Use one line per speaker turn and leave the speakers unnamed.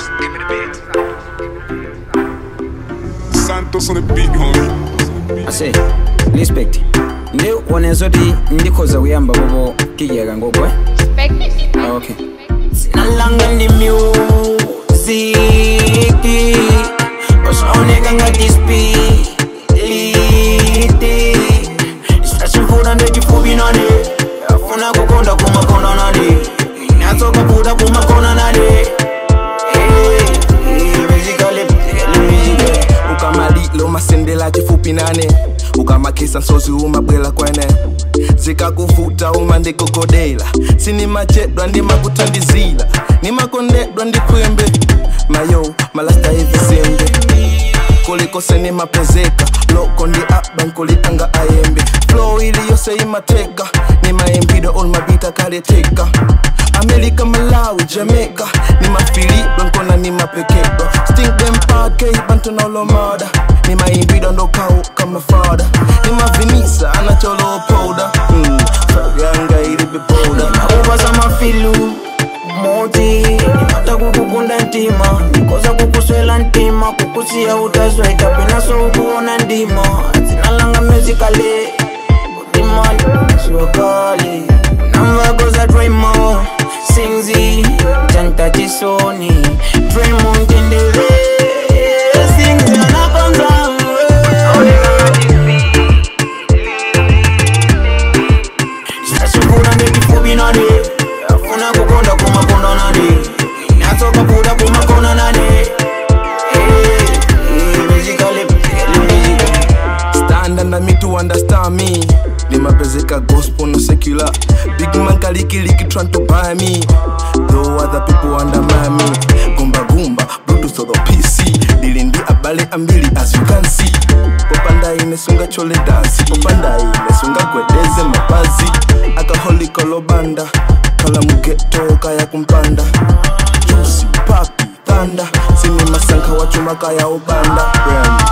Give me the beat.
Santos on the beat, homie.
ase respect ndi wonenso ti ndikhoza kuyamba popo kijeka ngokwe okay sinalanga ndi music usaoneka ngati spiliti sachimfuna ndechifupi nane afuna kukonda kumakona nane inatsoka puta kumakona nane
ukamalilo masendela chifupi nane ukamakisa nsozi umabwela kwene zikakuvuta uma ndikugodela sinimachedwa ndimakuthandizila nimakondedwa ndikwembe mayo malasta evisembe kulikose nimapezeka loko ndi aba nkulitanga ayembe flow iliyose imateka nimayembido olmabita kaleteka amerika malawi jamaica nimafilidwa nkona nimapekedwa stink them parkei bantonolomada nimayimbido ndokau kama fada nimavinisa anacholopoda mm, yanga ilibipoda
nakupasa mafilu moti nimata kukukunda ntima nikoza kukuswela ntima kukusiya utazweka penaso ukuona ndima zinalanga musicale kutimani siwakale namvakoza drimo singzi tantachisoni drimo ntendere singzi anakonza sasifuna ndekifupi nane afuna kukonda kumakona nane natsoka puta kumakona nane
stand under me to understand me nimapezeka gospel no secular big man kalikiliki trying to buy me though other people undermine me gumba gumba bluetooth or pc dilindi abale ambili as you can see popanda inesunga chole dansi popanda inesunga gwedeze mapazi akaholikolobanda kala mugeto kaya kumpanda jusi papi thanda sini masanka wachuma kaya ubanda Brand.